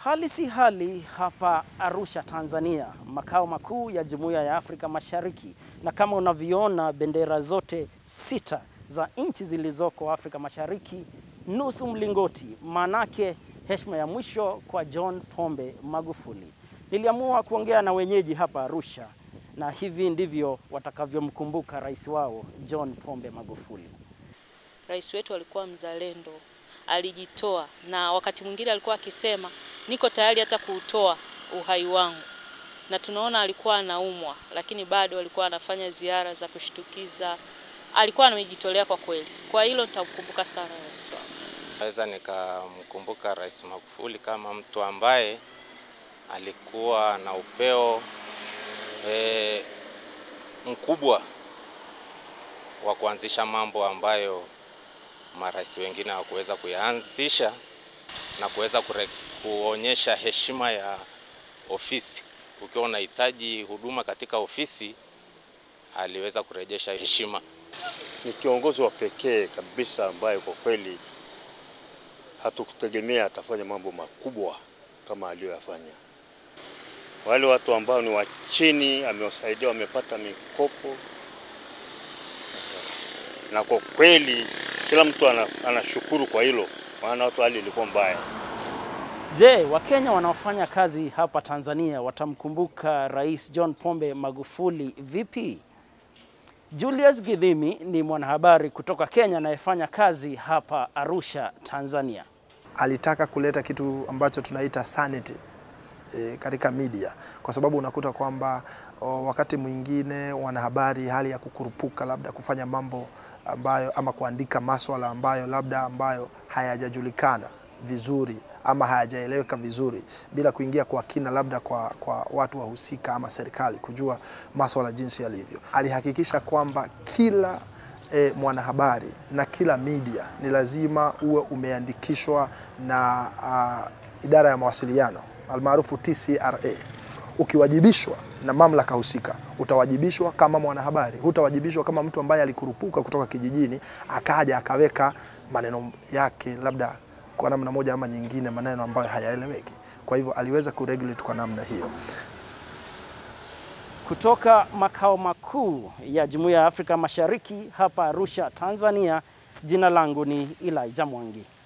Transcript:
Hali si hali hapa Arusha, Tanzania, makao makuu ya Jumuiya ya Afrika Mashariki, na kama unavyoona bendera zote sita za nchi zilizoko Afrika Mashariki nusu mlingoti, manake heshima ya mwisho kwa John Pombe Magufuli. Niliamua kuongea na wenyeji hapa Arusha, na hivi ndivyo watakavyomkumbuka rais wao John Pombe Magufuli. Rais wetu alikuwa mzalendo, alijitoa, na wakati mwingine alikuwa akisema niko tayari hata kuutoa uhai wangu, na tunaona alikuwa anaumwa, lakini bado alikuwa anafanya ziara za kushtukiza. Alikuwa amejitolea kwa kweli. Kwa hilo nitamkumbuka sana rais wangu. Naweza nikamkumbuka Rais Magufuli kama mtu ambaye alikuwa na upeo e, mkubwa wa kuanzisha mambo ambayo marais wengine hawakuweza kuyaanzisha na kuweza kuonyesha heshima ya ofisi. Ukiwa unahitaji huduma katika ofisi, aliweza kurejesha heshima. Ni kiongozi wa pekee kabisa ambaye kwa kweli hatukutegemea atafanya mambo makubwa kama aliyoyafanya. Wale watu ambao ni wa chini amewasaidia, wamepata mikopo, na kwa kweli kila mtu anashukuru kwa hilo, maana watu hali ilikuwa mbaya. Je, Wakenya wanaofanya kazi hapa Tanzania watamkumbuka Rais John Pombe Magufuli vipi? Julius Githimi ni mwanahabari kutoka Kenya anayefanya kazi hapa Arusha, Tanzania. Alitaka kuleta kitu ambacho tunaita sanity e, katika media kwa sababu unakuta kwamba wakati mwingine wanahabari hali ya kukurupuka labda kufanya mambo ambayo ama kuandika maswala ambayo labda ambayo hayajajulikana vizuri ama hayajaeleweka vizuri bila kuingia kwa kina labda kwa, kwa watu wahusika ama serikali kujua maswala jinsi yalivyo. Alihakikisha kwamba kila e, mwanahabari na kila media ni lazima uwe umeandikishwa na uh, idara ya mawasiliano almaarufu TCRA. Ukiwajibishwa na mamlaka husika utawajibishwa kama mwanahabari, hutawajibishwa kama mtu ambaye alikurupuka kutoka kijijini akaja akaweka maneno yake labda kwa namna moja ama nyingine, maneno ambayo hayaeleweki. Kwa hivyo aliweza kuregulate kwa namna hiyo. Kutoka makao makuu ya Jumuiya ya Afrika Mashariki hapa Arusha, Tanzania, jina langu ni Elijah Mwangi.